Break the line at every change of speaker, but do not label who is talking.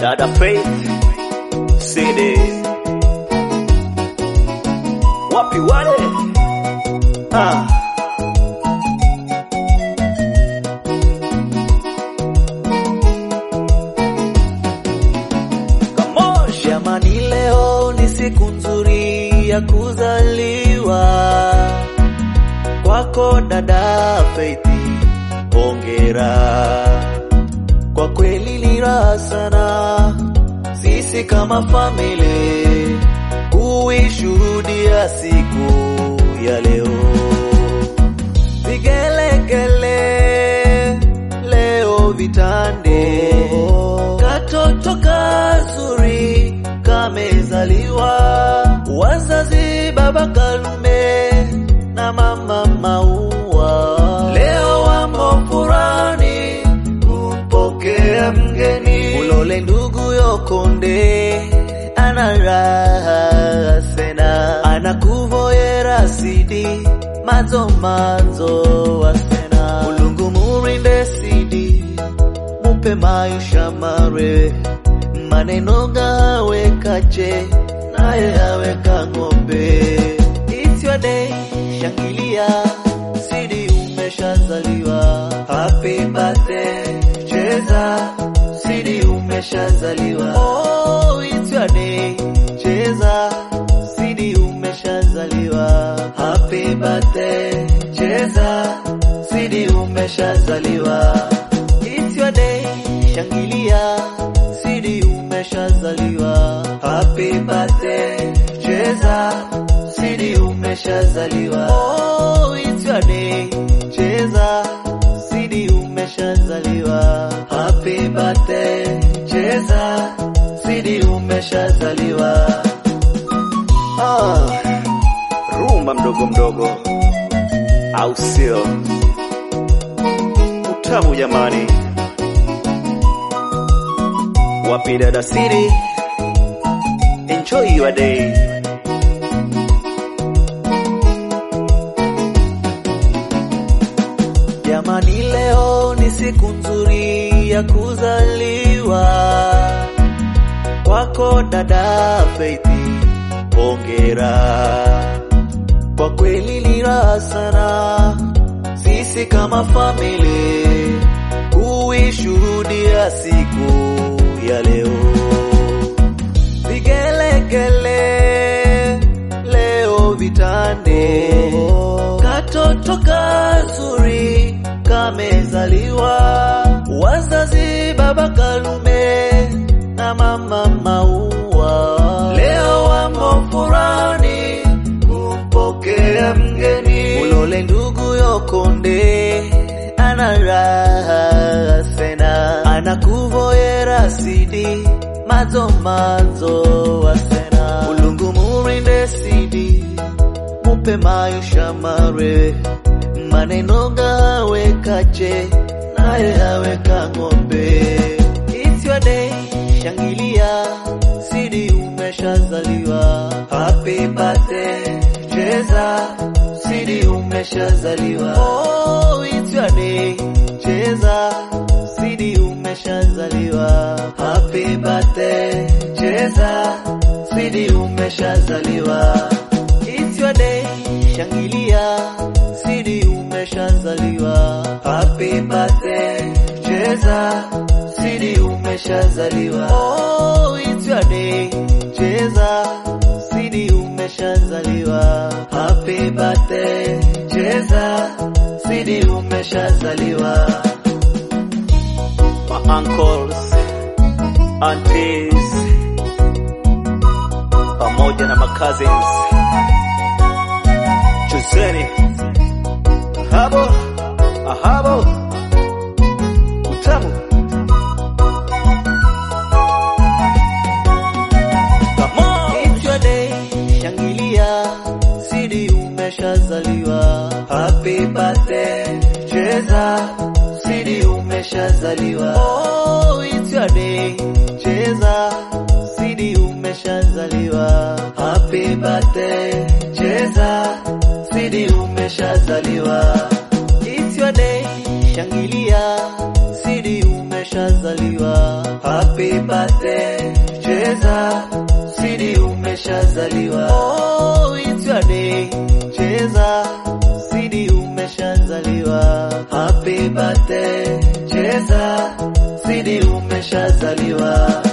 Dada Faith CD wapi wale ah. Jamani, leo ni siku nzuri ya kuzaliwa kwako dada Faith, hongera kwa kweli ni raha sana sisi kama famili kuishuhudia siku ya leo. Vigelegele leo vitande, katoto kazuri kamezaliwa, wazazi baba Kalume na mama Maua leo wamo furani kumpokea mgeni Ulole ndugu Yokonde ana raha sena anakuvoyera sidi mazo mazo wasena Mulungu murinde sidi mupe maisha mare maneno gawe kache naye aweka ng'ombe It's your day shangilia sidi umeshazaliwa happy birthday cheza sidi umeshazaliwa oh it's your day cheza sidi umeshazaliwa happy birthday cheza sidi umeshazaliwa it's your day shangilia sidi umeshazaliwa happy birthday cheza sidi umeshazaliwa oh it's your day cheza sidi umeshazaliwa happy birthday cheza sidi umeshazaliwa ah, rumba mdogo mdogo au sio utamu jamani wapi dada siri enjoy your day Jamani, leo ni siku nzuri ya kuzaliwa kwako dada Faith, hongera kwa kweli ni raha sana sisi kama famili kuishuhudia siku ya leo. Vigelegele leo vitande, katoto kazuri kamezaliwa, wazazi baba Kalume na mama Maua leo wamo furani kumpokea mgeni Ulole ndugu Yokonde ana raha sena anakuvoyera sidi mazo mazo wasena Mulungu murinde sidi mupe maisha mare maneno gawe kache naye aweka ng'ombe It's your day shangilia sidi umeshazaliwa happy birthday cheza sidi umeshazaliwa oh it's your day cheza sidi umeshazaliwa happy birthday cheza sidi umeshazaliwa it's your day shangilia sidi umeshazaliwa happy birthday cheza sidi umeshazaliwa oh it's your day cheza sidi umeshazaliwa happy birthday cheza sidi umeshazaliwa my uncles aunties pamoja na cousins chuzeni habo ahabo utamu Come on. It's your day, shangilia, sidi umeshazaliwa. Happy birthday, cheza, sidi umeshazaliwa. Oh, it's your day, cheza, sidi umeshazaliwa. Happy birthday, cheza, sidi umeshazaliwa. It's your day, shangilia, sidi umeshazaliwa. Happy birthday birthday, cheza, sidi umeshazaliwa. Oh, it's your day, cheza, sidi umeshazaliwa. Happy birthday, cheza, sidi umeshazaliwa.